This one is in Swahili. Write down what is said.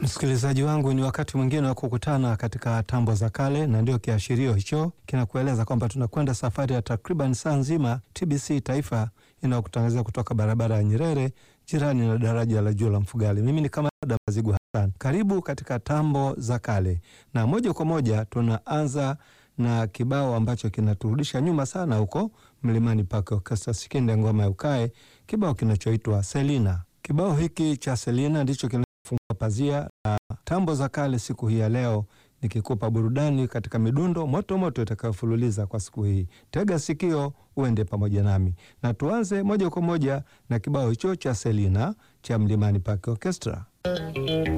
Msikilizaji wangu, ni wakati mwingine wa kukutana katika tambo za kale, na ndio kiashirio hicho kinakueleza kwamba tunakwenda safari ya takriban saa nzima. TBC Taifa inayokutangazia kutoka barabara ya Nyerere, jirani na daraja la juu la Mfugali. Mimi ni Kamanda Mazigu Hassan, karibu katika tambo za kale, na moja kwa moja tunaanza na kibao ambacho kinaturudisha nyuma sana huko Mlimani Park Orchestra, Sikinde ngoma ya ukae, kibao kinachoitwa Selina. Kibao hiki cha Selina ndicho kina fungua pazia la tambo za kale siku hii ya leo, nikikupa burudani katika midundo moto moto itakayofululiza kwa siku hii. Tega sikio uende pamoja nami, na tuanze moja kwa moja na kibao hicho cha Selina cha Mlimani Park Orchestra.